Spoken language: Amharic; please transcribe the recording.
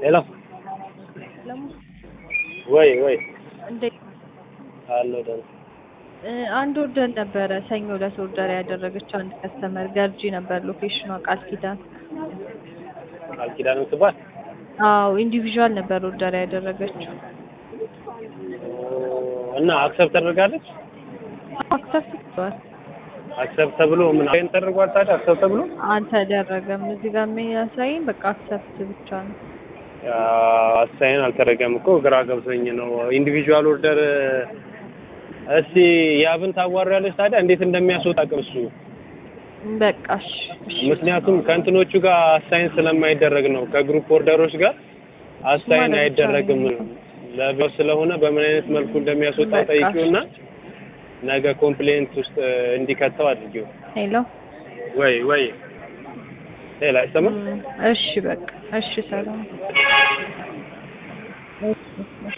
ሄሎ ለሙ ወይ ወይ እንዴት አለው ደህና እ አንድ ኦርደር ነበረ ሰኞ ዕለት ኦርደር ያደረገችው አንድ ከስተመር ገርጂ ነበር ሎኬሽኗ ቃል ኪዳን ቃል ኪዳን የምትባል አዎ ኢንዲቪዥዋል ነበር ኦርደር ያደረገችው እና አክሰፕት ተደርጋለች አክሰፕት ብሏል አክሰፕት ተብሎ ምን አይን ተደርጓል ታዲያ አክሰፕት ተብሎ አልተደረገም እዚህ ጋር የሚያሳይኝ በቃ አክሰፕት ብቻ ነው አሳይን አልተደረገም እኮ ግራ ገብቶኝ ነው ኢንዲቪዥዋል ኦርደር እስቲ ያብን ታዋሪያለች ታዲያ እንዴት እንደሚያስወጣ አቅም እሱ በቃ እሺ እሺ ምክንያቱም ከእንትኖቹ ጋር አሳይን ስለማይደረግ ነው ከግሩፕ ኦርደሮች ጋር አሳይን ማለት አይደረግም ለቢሮ ስለሆነ በምን አይነት መልኩ እንደሚያስወጣ በቃ ጠይቂውና ነገ ኮምፕሌንት ውስጥ እንዲከተው አድርጊው ሄሎ ወይ ወይ ሌላ አይሰማም እም፣ እሺ በቃ እሺ ሰላም እሺ